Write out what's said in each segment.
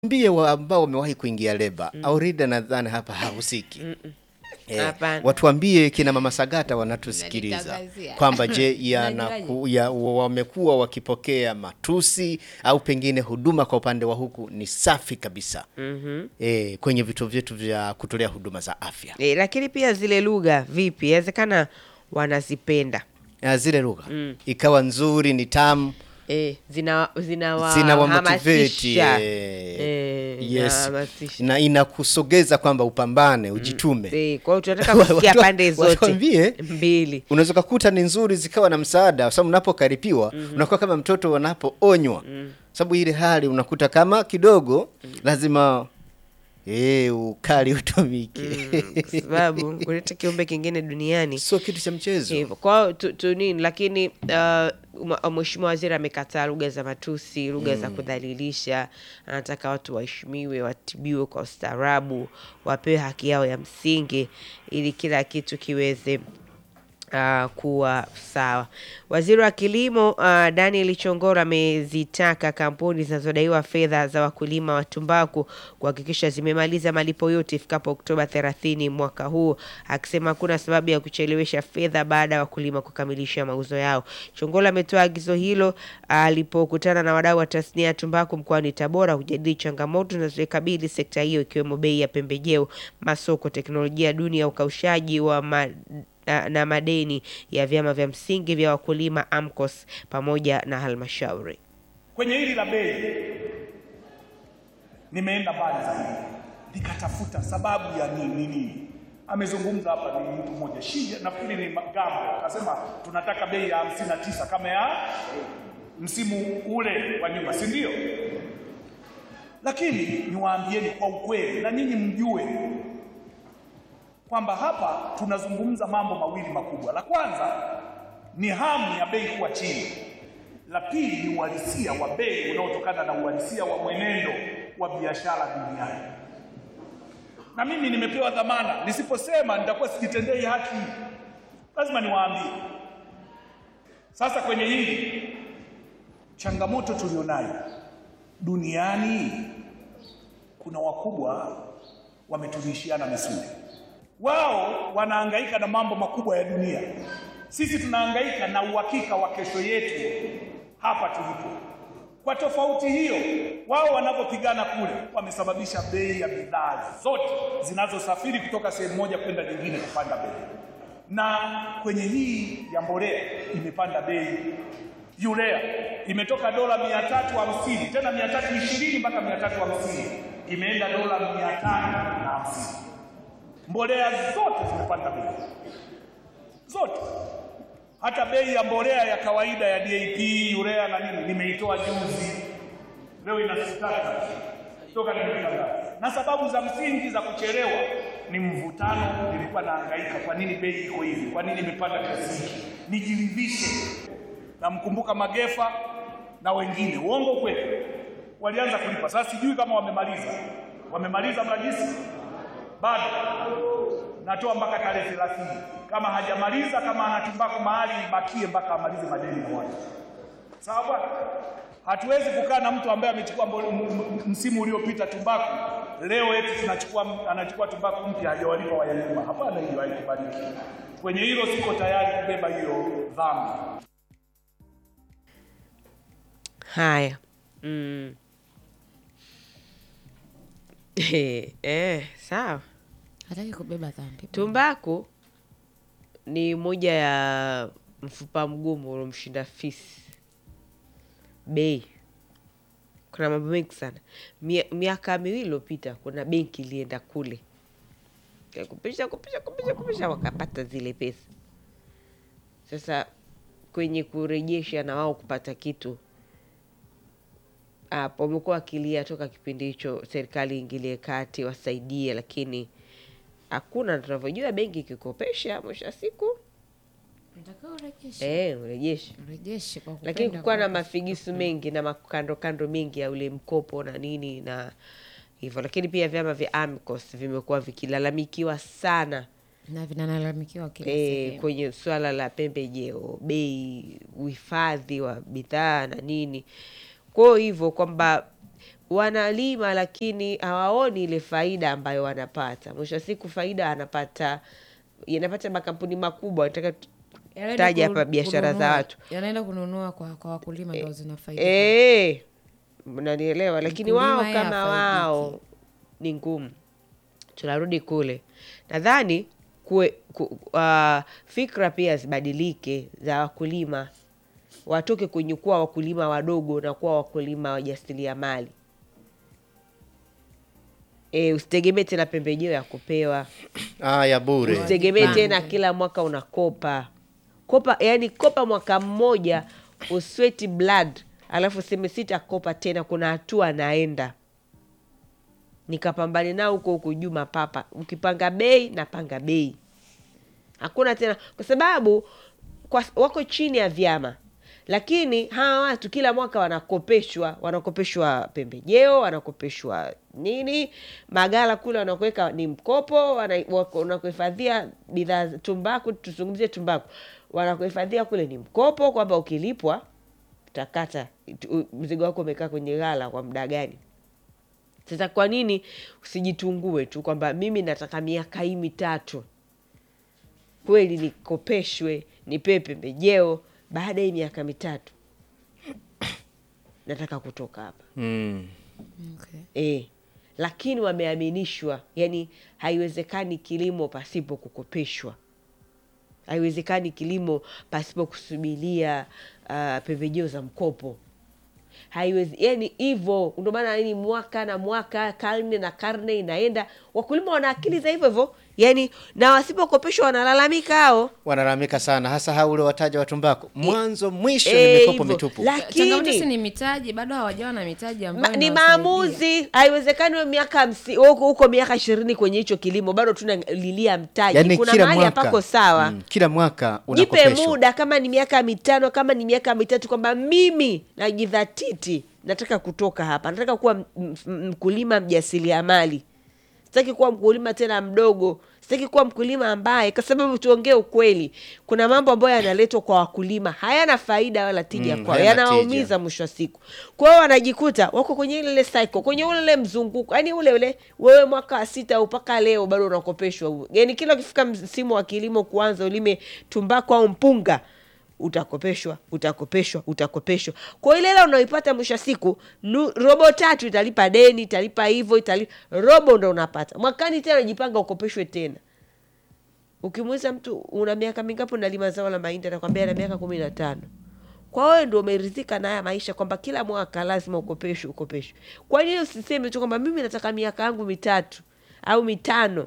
mbie wa ambao wamewahi kuingia leba Aurida nadhani hapa hahusiki. Eh, Hapana. watuambie kina mama Sagata wanatusikiliza Unanitangazia. kwamba je, yanaku- Unajuaje? ya, wamekuwa wakipokea matusi au pengine huduma kwa upande wa huku ni safi kabisa eh, kwenye vituo vyetu vya kutolea huduma za afya E, lakini pia zile lugha vipi, inawezekana wanazipenda Ah, zile lugha ikawa nzuri, ni tamu e, zina zinawamotivate zinawahamasisha eh, Eh, yes. inahamasisha. na inakusogeza kwamba upambane ujitume Eh, kwa hiyo tunataka kusikia Watu- pande zote watuambie. mbili. unaweza ukakuta ni nzuri zikawa na msaada kwa sababu unapokaripiwa unakuwa kama mtoto wanapoonywa sababu ile hali unakuta kama kidogo lazima eh, ukali utumike kwa sababu kuleta kiumbe kingine duniani sio kitu cha mchezo hivyo kwao tu, tu nini lakini uh, mheshimiwa waziri amekataa lugha za matusi lugha za kudhalilisha anataka watu waheshimiwe watibiwe kwa ustaarabu wapewe haki yao ya msingi ili kila kitu kiweze uh, kuwa sawa. Waziri wa kilimo uh, Daniel Chongoro amezitaka kampuni zinazodaiwa fedha za wakulima wa tumbaku kuhakikisha zimemaliza malipo yote ifikapo Oktoba 30 mwaka huu, akisema hakuna sababu ya kuchelewesha fedha baada ya wakulima kukamilisha mauzo yao. Chongoro ametoa agizo hilo alipokutana na wadau wa tasnia ya tumbaku mkoani Tabora kujadili changamoto zinazoikabili sekta hiyo ikiwemo bei ya pembejeo, masoko, teknolojia duni ya ukaushaji wa ma na, na madeni ya vyama vya msingi vya wakulima AMCOS pamoja na halmashauri. Kwenye hili la bei nimeenda mbali zaidi, nikatafuta sababu ya nini nini. Amezungumza hapa ni mtu mmoja Shija, nafikiri ni Gambo, akasema tunataka bei ya hamsini na tisa kama ya msimu ule wa nyuma, si ndio? Lakini niwaambieni kwa ukweli na ninyi mjue kwamba hapa tunazungumza mambo mawili makubwa. La kwanza ni hamu ya bei kuwa chini, la pili ni uhalisia wa bei unaotokana na uhalisia wa mwenendo wa biashara duniani. Na mimi nimepewa dhamana, nisiposema nitakuwa sijitendei haki, lazima niwaambie. Sasa kwenye hili changamoto tulionayo duniani, kuna wakubwa wametunishiana misuli wao wanahangaika na mambo makubwa ya dunia, sisi tunahangaika na uhakika wa kesho yetu hapa tulipo. Kwa tofauti hiyo, wao wanapopigana kule wamesababisha bei ya bidhaa zote zinazosafiri kutoka sehemu moja kwenda nyingine kupanda bei, na kwenye hii ya mbolea imepanda bei. Urea imetoka dola mia tatu hamsini tena mia tatu ishirini mpaka mia tatu hamsini imeenda dola mia tano na hamsini mbolea zote zimepanda bei zote, hata bei ya mbolea ya kawaida ya DAP, urea na nini nimeitoa juzi, leo inasitaka toka nimetangaza. Na sababu za msingi za kuchelewa ni mvutano. Nilikuwa nahangaika, kwa nini bei iko hivi, kwa nini imepanda kiasi hiki, nijiridhishe. Namkumbuka Magefa na wengine, uongo kweli, walianza kulipa. Sasa sijui kama wamemaliza, wamemaliza mrajisi bado natoa mpaka tarehe thelathini. Kama hajamaliza, kama ana tumbaku mahali ibakie mpaka amalize madeni na watu. Sawa bwana, hatuwezi kukaa na mtu ambaye amechukua mbo- m- m- msimu uliopita tumbaku, leo eti tunachukua anachukua tumbaku mpya hajawalipa wayanyuma. Hapana, hiyo haikubaliki. Kwenye hilo siko tayari kubeba hiyo dhambi. Haya, mm. eh, sawa. hataki kubeba dhambi. Tumbaku ni moja ya mfupa mgumu uliomshinda fisi bei. Kuna mambo mengi sana. Mia- Miaka miwili iliyopita kuna benki ilienda kule kupisha kupisha kupisha kupisha, wakapata zile pesa. Sasa kwenye kurejesha na wao kupata kitu hapo wamekuwa wakilia toka kipindi hicho, serikali iingilie kati wasaidie, lakini hakuna. Tunavyojua benki ikikopesha, mwisho wa siku Unatakiwa urejeshe. eh, urejeshe Urejeshe kwa kupenda lakini kukuwa na kwako. mafigisu mengi na makando kando mengi ya ule mkopo na nini na hivyo, lakini pia vyama vya AMCOS vimekuwa vikilalamikiwa sana na vinalalamikiwa kila e, sehemu. kwenye swala la pembejeo, bei, uhifadhi wa bidhaa na nini. Kwa hivyo kwamba wanalima lakini hawaoni ile faida ambayo wanapata. Mwisho wa siku faida anapata yanapata makampuni makubwa. Nataka tu- Yanaenda taja ku- hapa biashara za kununua- watu yanaenda kununua kwa, kwa wakulima ndo zinafaidika Eh, mnanielewa, lakini Mkulima wao yeye kama hafaidiki. wao ni ngumu. Tunarudi kule, nadhani kuwe, ku, uh, fikra pia zibadilike za wakulima, watoke kwenye kuwa wakulima wadogo na kuwa wakulima wajasiriamali. E, usitegemee tena pembejeo ya kupewa Ah, ya bure. usitegemee Wajipange. tena kila mwaka unakopa kopa yani kopa mwaka mmoja usweti blood alafu useme sitakopa tena kuna hatua naenda nikapambane nao huko huko juu mapapa ukipanga bei napanga bei hakuna tena kwa sababu kwa, wako chini ya vyama lakini hawa watu kila mwaka wanakopeshwa wanakopeshwa pembejeo wanakopeshwa nini magala kule wanakuweka ni mkopo wana- wako- wanakuhifadhia bidhaa za tumbaku tuzungumzie tumbaku wanakuhifadhia kule ni mkopo kwamba ukilipwa utakata tu- mzigo wako umekaa kwenye ghala kwa muda gani sasa kwa nini usijitungue tu kwamba mimi nataka miaka hii mitatu kweli nikopeshwe nipewe pembejeo baada ya hii miaka mitatu nataka kutoka hapa Mm. okay. e. lakini wameaminishwa yani haiwezekani kilimo pasipo kukopeshwa haiwezekani kilimo pasipo kusubiria uh, pembejeo za mkopo haiwezi yani hivyo ndio maana ni mwaka na mwaka karne na karne inaenda wakulima wana akili za hivyo hivyo yani na wasipokopeshwa wanalalamika hao Wanalalamika sana hasa hao ule wataja wa tumbaku. Mwanzo mwisho Eh, ni mikopo hivyo. mitupu. changamoto si lakini ni mitaji bado hawajawa na mitaji ma, ambayo ni inawasaidia. maamuzi haiwezekani we miaka hamsi- huko huko miaka ishirini kwenye hicho kilimo bado tunalilia mtaji Yaani kuna kila mahali mwaka hapako sawa mm, kila mwaka jipe unakopeshwa. muda kama ni miaka mitano kama ni miaka mitatu kwamba mimi najidhatiti nataka kutoka hapa nataka kuwa m- m- mkulima mjasiriamali sitaki kuwa mkulima tena mdogo sitaki kuwa mkulima ambaye kwa sababu tuongee ukweli kuna mambo ambayo yanaletwa kwa wakulima hayana faida wala tija Mm, kwao hayana yanawaumiza tija. mwisho wa siku kwa hiyo wanajikuta wako kwenye ile ile cycle kwenye ule ule mzunguko yani ule ule wewe mwaka wa sita au mpaka leo bado unakopeshwa yani kila ukifika msimu wa kilimo kuanza ulime tumbako au mpunga utakopeshwa utakopeshwa utakopeshwa kwa ile hela unaoipata mwisho wa siku nu, robo tatu italipa deni italipa hivyo italipa robo ndo unapata mwakani tena jipanga ukopeshwe tena ukimuuliza mtu una miaka mingapi unalima zao la mahindi atakwambia na miaka kumi na tano kwa wewe ndio umeridhika na haya maisha kwamba kila mwaka lazima ukopeshwe ukopeshwe kwa nini usiseme tu kwamba mimi nataka miaka yangu mitatu au mitano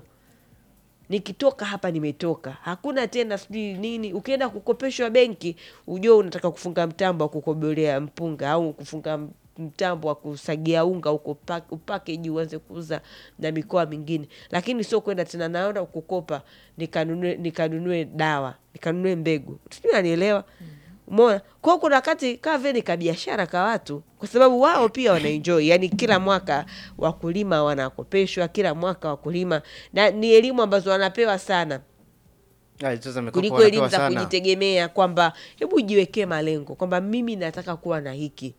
nikitoka hapa nimetoka hakuna tena sijui nini ukienda kukopeshwa benki ujue unataka kufunga mtambo wa kukobolea mpunga au kufunga m- mtambo wa kusagia unga uko upakeji uanze kuuza na mikoa mingine lakini sio kwenda tena naenda kukopa nikanunue nikanunue dawa nikanunue mbegu sijui nanielewa umeona kwao kuna wakati kaa vile ni kabiashara ka watu kwa sababu wao pia wanaenjoy yani kila mwaka wakulima wanakopeshwa kila mwaka wakulima na ni elimu ambazo wanapewa sana Ah, sasa mikopo kuliko wanapewa elimu za sana. kujitegemea kwamba hebu jiwekee malengo kwamba mimi nataka kuwa na hiki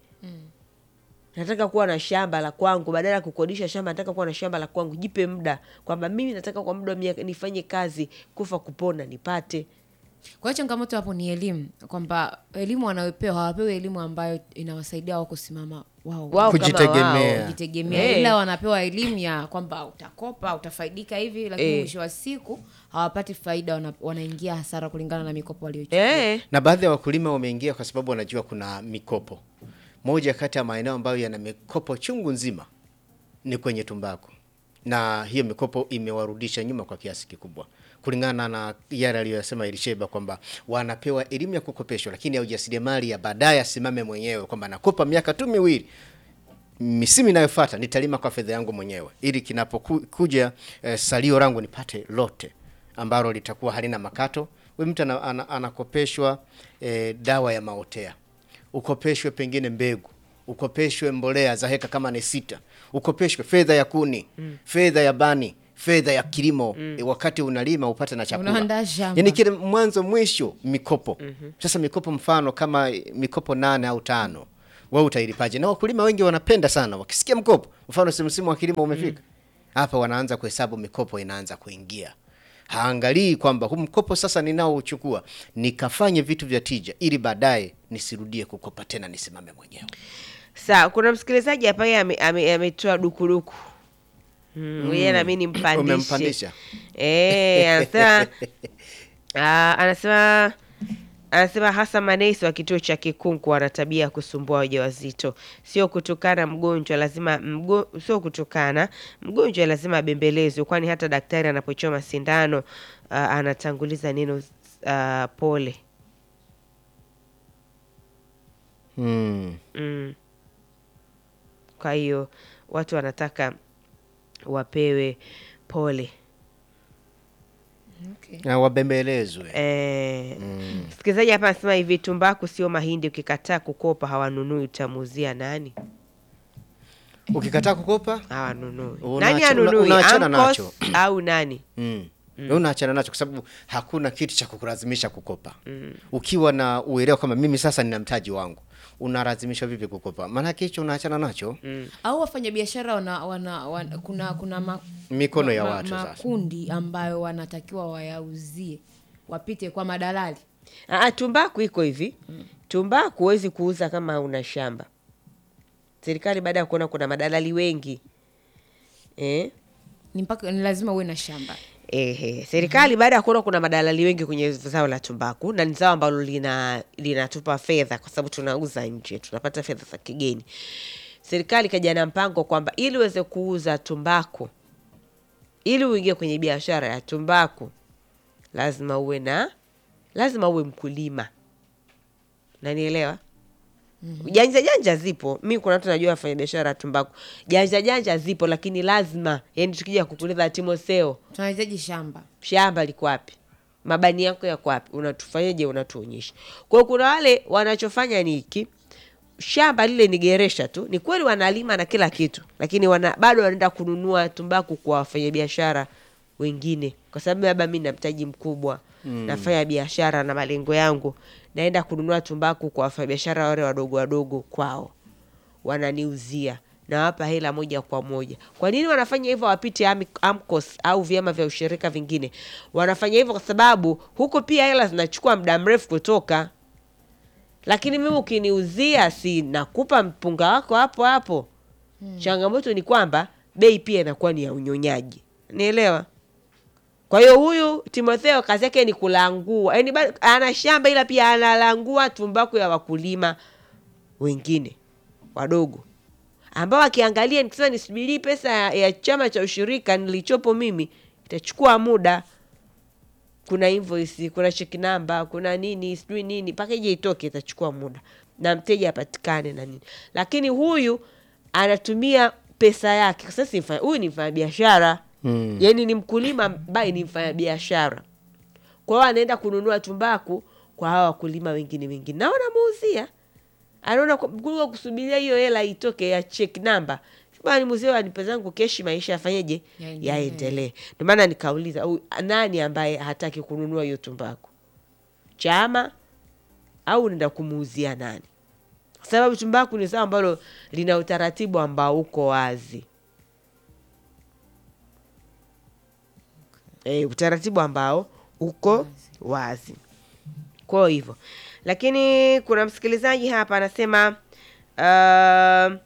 nataka kuwa na shamba la kwangu badala ya kukodisha shamba nataka kuwa na shamba la kwangu jipe muda kwamba mimi nataka kwa muda wa miaka nifanye kazi kufa kupona nipate kwa hiyo changamoto hapo ni elimu kwamba elimu wanayopewa hawapewi elimu ambayo inawasaidia wao kusimama wao wao kama Kujitegemea. wao. kujitegemea Eh. ila wanapewa elimu ya kwamba utakopa utafaidika hivi lakini Eh. mwisho wa siku hawapati faida wana, wanaingia hasara kulingana na mikopo waliochukua Eh. na baadhi ya wakulima wameingia kwa sababu wanajua kuna mikopo. Moja kati ya maeneo ambayo yana mikopo chungu nzima ni kwenye tumbaku, na hiyo mikopo imewarudisha nyuma kwa kiasi kikubwa, kulingana na yale aliyosema Elisheba kwamba wanapewa elimu ya kukopeshwa, lakini ya ujasiriamali ya baadaye asimame mwenyewe kwamba nakopa miaka tu miwili misimu inayofuata nitalima kwa fedha yangu mwenyewe ili kinapokuja eh, salio langu nipate lote ambalo litakuwa halina makato. Huyu mtu ana, ana, anakopeshwa eh, dawa ya maotea, ukopeshwe pengine mbegu, ukopeshwe mbolea za heka kama ni sita, ukopeshwe fedha ya kuni mm. fedha ya bani fedha ya kilimo mm. wakati unalima upate na chakula Unaandaa shamba. yani kile mwanzo mwisho mikopo mm-hmm. Sasa mikopo mfano kama mikopo nane au tano wewe utailipaje? Na wakulima wengi wanapenda sana wakisikia mkopo, mfano si msimu wa kilimo umefika hapa, wanaanza kuhesabu mikopo inaanza kuingia. Haangalii kwamba huu mkopo sasa ninaouchukua nikafanye vitu vya tija, ili baadaye nisirudie kukopa tena, nisimame mwenyewe. Sawa, kuna msikilizaji hapa yeye ame- ame- ametoa dukuduku mm, yeye nami nimpandishe. Umempandisha? Eh, anasema ah, anasema anasema hasa manesi wa kituo cha Kikunku wana tabia ya kusumbua wajawazito, sio kutokana mgonjwa lazima mgo, sio kutokana mgonjwa lazima abembelezwe, kwani hata daktari anapochoma sindano ah, anatanguliza neno ah, pole. Hmm. Mm. Kwa hiyo watu wanataka wapewe pole. Okay. Na wabembelezwe. Eh, msikilizaji hapa anasema hivi, tumbaku sio mahindi, ukikataa kukopa hawanunui, utamuuzia nani? Ukikataa kukopa Hawanunui. Una- Nani una- anunui? unaachana Amcos nacho. au nani? Mm. Wewe unaachana nacho kwa sababu hakuna kitu cha kukulazimisha kukopa. Ukiwa na uelewa kama mimi sasa nina mtaji wangu, unalazimishwa vipi kukopa? Maana hicho unaachana nacho. au wafanyabiashara wana, wana, wana, kuna kuna ma, Mikono ya ma- watu sasa. makundi ambayo wanatakiwa wayauzie wapite kwa madalali Aa, tumbaku iko hivi. Tumbaku huwezi kuuza kama una shamba. Serikali baada ya kuona kuna madalali wengi eh, ni mpaka ni lazima uwe na shamba Ehe, serikali baada ya kuona kuna madalali wengi kwenye zao la tumbaku na ni zao ambalo lina linatupa fedha kwa sababu tunauza nje, tunapata fedha za kigeni. Serikali ikaja na mpango kwamba ili uweze kuuza tumbaku, ili uingie kwenye biashara ya tumbaku, lazima uwe na lazima uwe mkulima. Nanielewa? Janja janja zipo. Mi kuna watu najua wafanya biashara ya tumbaku, janja janja zipo, lakini lazima yani, tukija kukuuliza Timotheo, tunahitaji shamba shamba liko wapi? Mabani yako yako wapi? Unatufanyaje? Unatuonyesha. Kwa hiyo kuna wale wanachofanya ni hiki, shamba lile ni geresha tu. Ni kweli wanalima na kila kitu, lakini wana, bado wanaenda kununua tumbaku kwa wafanyabiashara wengine, kwa sababu labda mi na mtaji mkubwa nafanya biashara na malengo yangu, naenda kununua tumbaku kwa wafanyabiashara wale wadogo wadogo kwao wananiuzia nawapa hela moja kwa moja. Kwa nini wanafanya hivyo? Wapite Ami- AMCOS au vyama vya ushirika vingine. Wanafanya hivyo kwa sababu huko pia hela zinachukua muda mrefu kutoka, lakini mimi ukiniuzia, si nakupa mpunga wako hapo hapo. Changamoto ni kwamba bei pia inakuwa ni ya unyonyaji, nielewa. Kwa hiyo huyu Timotheo kazi yake ni kulangua, yaani bado ana shamba ila pia analangua tumbaku ya wakulima wengine wadogo ambao akiangalia nikisema nisubirii pesa ya, ya chama cha ushirika nilichopo mimi itachukua muda. Kuna invoice, kuna check number, kuna nini sijui nini, mpaka ije itoke itachukua muda na mteja apatikane na nini. Lakini huyu anatumia pesa yake. Sasa si mfanya- huyu ni mfanya biashara Mm. yaani ni mkulima ambaye ni mfanya biashara. Kwa hiyo anaenda kununua tumbaku kwa hawa wakulima wengine wengine, na wanamuuzia anaona kwa- kuliko kusubiria hiyo hela itoke ya check number bani mzee anipe zangu keshi, maisha yafanyeje, Yaendelee. yaendelee. Ndio maana nikauliza huyu nani ambaye hataki kununua hiyo tumbaku, chama au unaenda kumuuzia nani? Kwa sababu tumbaku ni zao ambalo lina utaratibu ambao uko wazi e, utaratibu ambao uko wazi. Kwa hivyo, lakini kuna msikilizaji hapa anasema uh,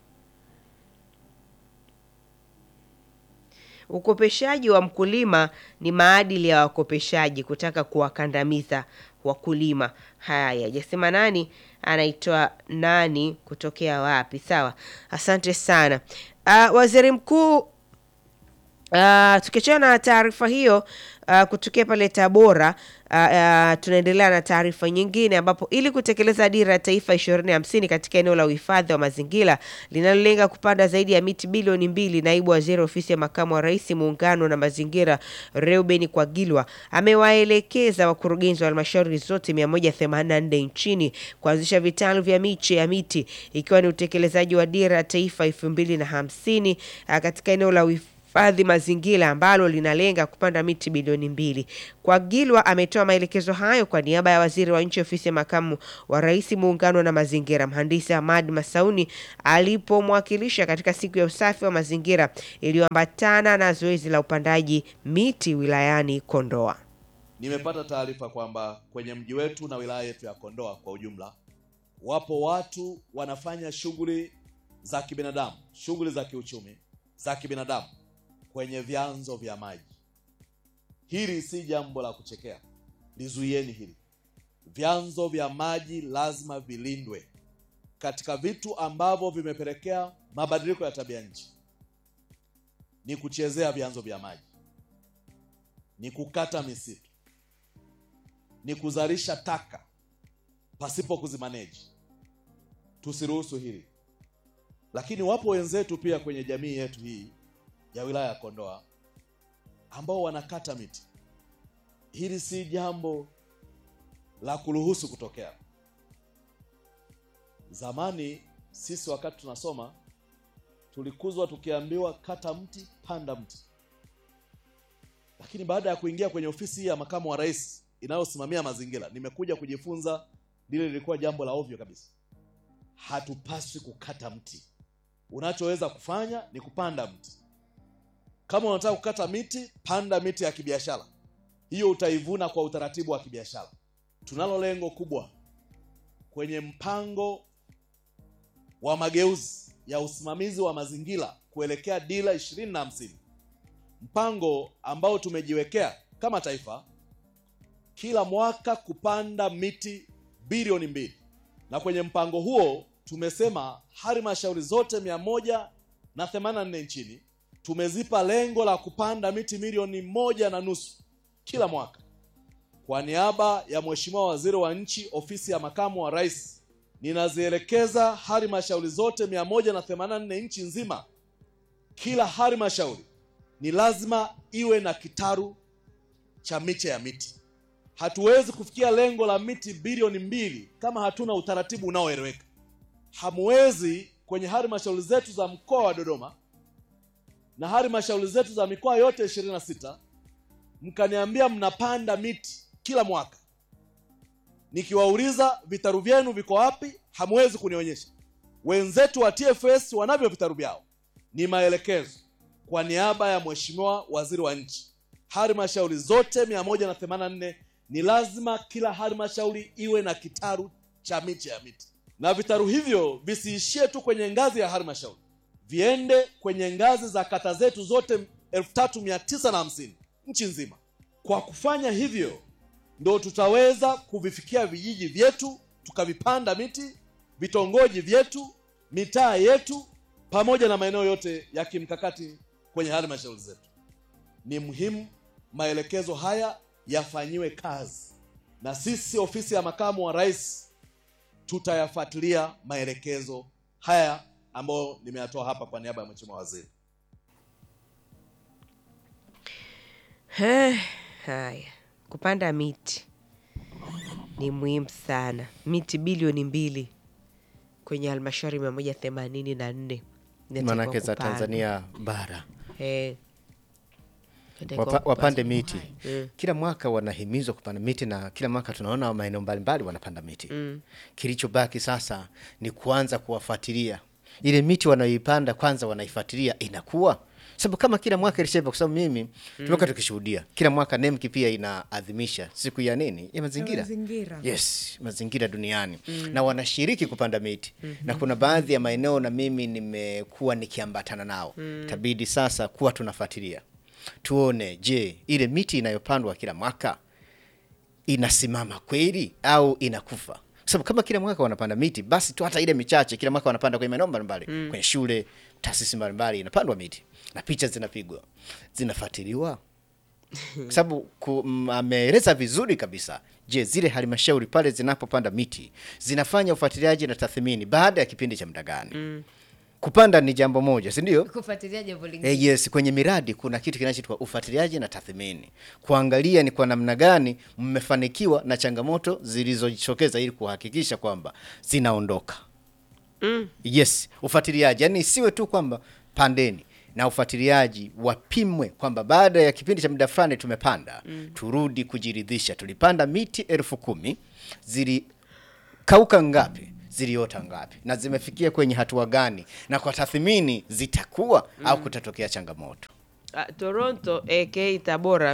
ukopeshaji wa mkulima ni maadili ya wakopeshaji kutaka kuwakandamiza wakulima. Haya, hajasema nani anaitwa nani kutokea wapi. Sawa, asante sana. Uh, waziri mkuu Uh, tukiachana na taarifa hiyo uh, kutokea pale Tabora uh, uh, tunaendelea na taarifa nyingine ambapo ili kutekeleza dira ya taifa ishirini hamsini katika eneo la uhifadhi wa mazingira linalolenga kupanda zaidi ya miti bilioni mbili, naibu waziri ofisi ya makamu wa rais muungano na mazingira Reuben Kwagilwa amewaelekeza wakurugenzi wa halmashauri zote 184 nchini kuanzisha vitalu vya miche ya miti ikiwa ni utekelezaji wa dira ya taifa elfu mbili na hamsini uh, katika eneo la uhif- hifadhi mazingira ambalo linalenga kupanda miti bilioni mbili. Kwagilwa ametoa maelekezo hayo kwa niaba ya waziri wa nchi ofisi ya makamu wa rais muungano na mazingira, mhandisi Ahmad Masauni alipomwakilisha katika siku ya usafi wa mazingira iliyoambatana na zoezi la upandaji miti wilayani Kondoa. Nimepata taarifa kwamba kwenye mji wetu na wilaya yetu ya Kondoa kwa ujumla, wapo watu wanafanya shughuli za kibinadamu, shughuli za kiuchumi za kibinadamu kwenye vyanzo vya maji. Hili si jambo la kuchekea, lizuieni hili. Vyanzo vya maji lazima vilindwe. Katika vitu ambavyo vimepelekea mabadiliko ya tabia nchi ni kuchezea vyanzo vya maji, ni kukata misitu ni kuzalisha taka pasipo kuzimaneji. Tusiruhusu hili. Lakini wapo wenzetu pia kwenye jamii yetu hii ya wilaya ya Kondoa ambao wanakata miti. Hili si jambo la kuruhusu kutokea. Zamani sisi wakati tunasoma tulikuzwa tukiambiwa kata mti, panda mti, lakini baada ya kuingia kwenye ofisi hii ya makamu wa rais inayosimamia mazingira, nimekuja kujifunza lile lilikuwa jambo la ovyo kabisa. Hatupaswi kukata mti. Unachoweza kufanya ni kupanda mti. Kama unataka kukata miti, panda miti ya kibiashara, hiyo utaivuna kwa utaratibu wa kibiashara. Tunalo lengo kubwa kwenye mpango wa mageuzi ya usimamizi wa mazingira kuelekea dira ishirini na hamsini, mpango ambao tumejiwekea kama taifa kila mwaka kupanda miti bilioni mbili, na kwenye mpango huo tumesema halmashauri zote mia moja na themanini na nne nchini tumezipa lengo la kupanda miti milioni moja na nusu kila mwaka. Kwa niaba ya Mheshimiwa Waziri wa Nchi, Ofisi ya Makamu wa Rais, ninazielekeza halmashauri zote mia moja na themanini na nne nchi nzima, kila halmashauri ni lazima iwe na kitaru cha miche ya miti. Hatuwezi kufikia lengo la miti bilioni mbili kama hatuna utaratibu unaoeleweka. Hamwezi kwenye halmashauri zetu za mkoa wa Dodoma na halmashauri zetu za mikoa yote ishirini na sita mkaniambia mnapanda miti kila mwaka, nikiwauliza vitaru vyenu viko wapi, hamwezi kunionyesha. Wenzetu wa TFS wanavyo vitaru vyao. Ni maelekezo kwa niaba ya Mheshimiwa Waziri wa Nchi, halmashauri zote mia moja na themanini na nne ni lazima kila halmashauri iwe na kitaru cha miche ya miti, na vitaru hivyo visiishie tu kwenye ngazi ya halmashauri, viende kwenye ngazi za kata zetu zote elfu tatu mia tisa na hamsini nchi nzima. Kwa kufanya hivyo, ndo tutaweza kuvifikia vijiji vyetu tukavipanda miti, vitongoji vyetu, mitaa yetu, pamoja na maeneo yote ya kimkakati kwenye halmashauri zetu. Ni muhimu maelekezo haya yafanyiwe kazi, na sisi ofisi ya makamu wa rais tutayafuatilia maelekezo haya ambayo nimeyatoa hapa kwa niaba ya mheshimiwa waziri. Eh, Haya, kupanda miti ni muhimu sana. Miti bilioni mbili kwenye halmashauri mia moja themanini na nne inatakiwa Maanake za kupandwa. Tanzania bara Eh, inatakiwa Wapa, wapande kupandwa. miti kila mwaka wanahimizwa kupanda miti na kila mwaka tunaona maeneo mbalimbali wanapanda miti kilichobaki sasa ni kuanza kuwafuatilia ile miti wanayoipanda kwanza wanaifuatilia inakuwa sababu kama kila mwaka ilishaiva kwa sababu mimi tumekuwa tukishuhudia kila mwaka nemki pia inaadhimisha siku ya nini ya mazingira mazingira. yes mazingira duniani na wanashiriki kupanda miti na kuna baadhi ya maeneo na mimi nimekuwa nikiambatana nao tabidi sasa kuwa tunafuatilia tuone je ile miti inayopandwa kila mwaka inasimama kweli au inakufa Kwa sababu kama kila mwaka wanapanda miti basi tu hata ile michache kila mwaka wanapanda kwenye maeneo mbalimbali kwenye shule taasisi mbalimbali inapandwa miti na picha zinapigwa zinafuatiliwa kwa sababu ku- m- ameeleza vizuri kabisa. Je, zile halmashauri pale zinapopanda miti zinafanya ufuatiliaji na tathmini baada ya kipindi cha muda gani? Kupanda ni jambo moja, si ndio? kufuatilia jambo lingine Eh, yes, kwenye miradi kuna kitu kinachoitwa ufuatiliaji na tathmini, kuangalia ni kwa namna gani mmefanikiwa na changamoto zilizojitokeza ili kuhakikisha kwamba zinaondoka. Yes, ufuatiliaji, yani isiwe tu kwamba pandeni na ufuatiliaji wapimwe kwamba baada ya kipindi cha muda fulani tumepanda turudi kujiridhisha tulipanda miti elfu kumi zilikauka ngapi ziliota ngapi na zimefikia kwenye hatua gani na kwa tathmini zitakuwa au kutatokea changamoto Ah, Toronto aka Tabora.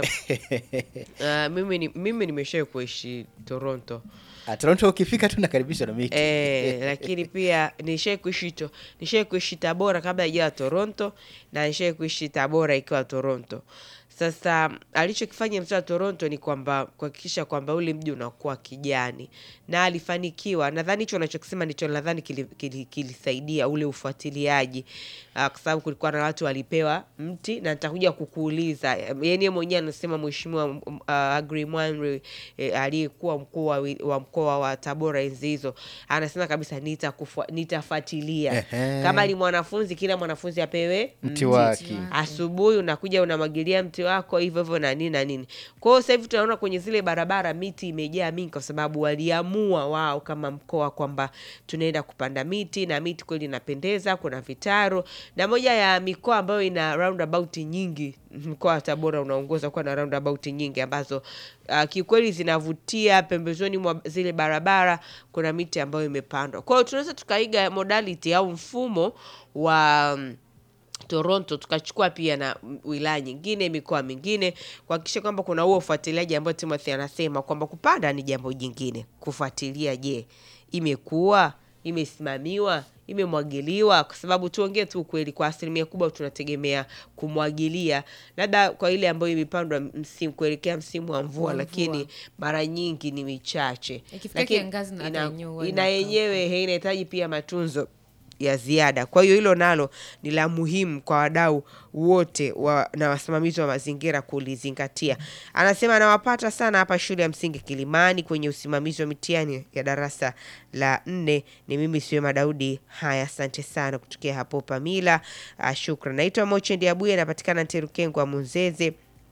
Ah, mimi ni, mimi nimeshawahi kuishi Toronto. Ah, Toronto ukifika tu nakaribishwa na miti Eh, lakini pia nishai kuishi to nishai kuishi Tabora kabla ijawa Toronto na nishai kuishi Tabora ikiwa Toronto. Sasa alichokifanya mtaa wa Toronto ni kwamba kuhakikisha kwamba ule mji unakuwa kijani, na alifanikiwa. Nadhani hicho unachokisema ndicho nadhani kilisaidia kili, kilisaidia ule ufuatiliaji uh, kwa sababu kulikuwa na watu walipewa mti, na nitakuja kukuuliza yani, yeye mwenyewe anasema mheshimiwa uh, Agri Mwanri eh, aliyekuwa mkuu wa wi- wa mkoa wa Tabora enzi hizo, anasema kabisa nitakufua- nitafuatilia Ehe. kama ni mwanafunzi, kila mwanafunzi apewe mti wake asubuhi unakuja unamwagilia mti wako hivyo hivyo na nini na nini. Kwa hiyo sasa hivi tunaona kwenye zile barabara miti imejaa mingi, kwa sababu waliamua wao kama mkoa kwamba tunaenda kupanda miti, na miti kweli inapendeza, kuna vitaro, na moja ya mikoa ambayo ina roundabout nyingi, mkoa wa Tabora unaongoza kuwa na roundabout nyingi ambazo uh, kiukweli zinavutia. Pembezoni mwa zile barabara kuna miti ambayo imepandwa. Kwa hiyo tunaweza tukaiga modality au mfumo wa mm, Toronto tukachukua pia na mm, wilaya nyingine, mikoa mingine, kuhakikisha kwamba kuna huo ufuatiliaji ambao Timothy anasema kwamba kupanda ni jambo jingine, kufuatilia, je, imekuwa imesimamiwa imemwagiliwa kwa sababu tuongee tu ukweli, kwa asilimia kubwa tunategemea kumwagilia, labda kwa ile ambayo imepandwa msimu kuelekea msimu wa mvua, Wa mvua. lakini mara nyingi ni michache, Ikifika Lakini kiangazi na hata ina- yenyewe huwa ina inakauka. yenyewe he, inahitaji pia matunzo ya ziada. Kwa hiyo hilo nalo ni la muhimu kwa wadau wote wa, na wasimamizi wa mazingira kulizingatia. Anasema anawapata sana hapa shule ya msingi Kilimani kwenye usimamizi wa mitihani ya darasa la nne. Ni mimi Siwema Daudi. Haya, asante sana kutokea hapo Pamila. Uh, shukran. Naitwa Mochendi Abuye, anapatikana Nterukengwa Munzeze.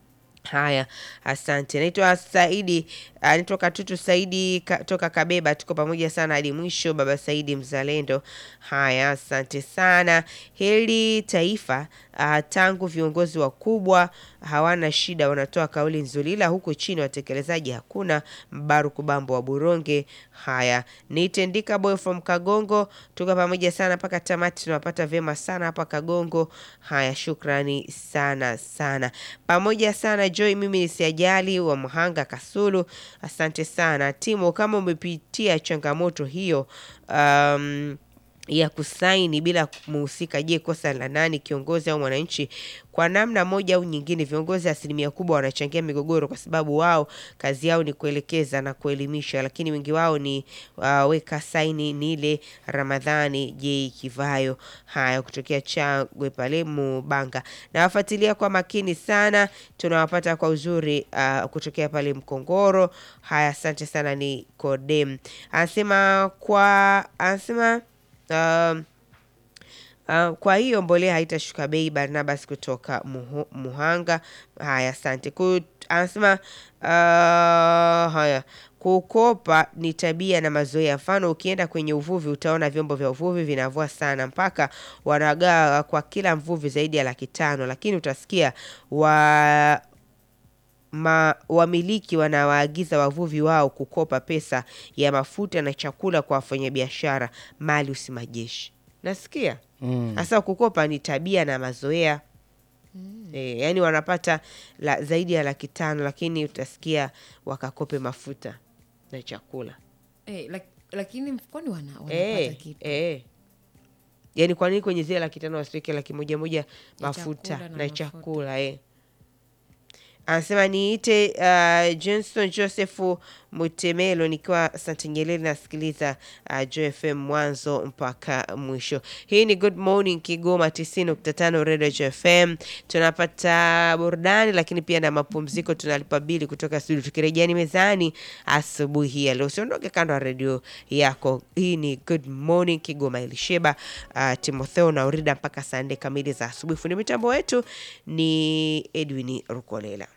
Haya, asante. Naitwa Saidi, uh, naitwa Katutu Saidi ka, toka Kabeba. Tuko pamoja sana hadi mwisho, baba Saidi mzalendo. Haya, asante sana. Hili taifa uh, tangu viongozi wakubwa hawana shida, wanatoa kauli nzuri, ila huku chini watekelezaji hakuna. Mbaruku Bambo wa Buronge. Haya, nitendika boy from Kagongo, tuko pamoja sana mpaka tamati, tunawapata vyema sana hapa Kagongo. Haya, shukrani sana sana, pamoja sana Joy. Mimi ni Siajali wa Mhanga Kasulu, asante sana Timo, kama umepitia changamoto hiyo um, ya kusaini bila muhusika. Je, kosa la nani, kiongozi au mwananchi? Kwa namna moja au nyingine, viongozi asilimia kubwa wanachangia migogoro, kwa sababu wao kazi yao ni kuelekeza na kuelimisha, lakini wengi wao ni uh, weka saini. Ni ile Ramadhani J Kivayo. Haya, kutokea Chagwe pale Mubanga, nawafuatilia kwa makini sana, tunawapata kwa uzuri uh, kutokea pale Mkongoro. Haya, asante sana. Ni Kodem anasema kwa anasema um, Uh, kwa hiyo mbolea haitashuka bei. Barnabas kutoka Muhu, Muhanga. Haya, asante. Ku- Anasema uh, haya kukopa ni tabia na mazoea. Mfano, ukienda kwenye uvuvi utaona vyombo vya uvuvi vinavua sana mpaka wanagawa kwa kila mvuvi zaidi ya laki tano, lakini utasikia wa ma, wamiliki wanawaagiza wavuvi wao kukopa pesa ya mafuta na chakula kwa wafanyabiashara mali usimajeshi. Nasikia sasa kukopa ni tabia na mazoea e, yani wanapata la, zaidi ya laki tano, lakini utasikia wakakope mafuta na chakula Eh, lak, lakini mfukoni wana, wanapata e, kitu e. Yani kwa nini kwenye zile laki tano wasiweke laki moja moja mafuta chakula na, na mafuta. chakula e. Anasema niite uh, Johnson Joseph Mutemelo nikiwa Santa Nyerere, nasikiliza uh, Joy FM mwanzo mpaka mwisho. Hii ni Good Morning Kigoma 90.5 Radio Joy FM. Tunapata burudani lakini pia na mapumziko, tunalipa bili kutoka studio. Tukirejea ni mezani asubuhi hii ya leo, usiondoke kando ya redio yako. Hii ni Good Morning Kigoma, Elisheba uh, Timotheo na Urida mpaka saa nne kamili za asubuhi. Fundi mitambo wetu ni Edwin Rukolela.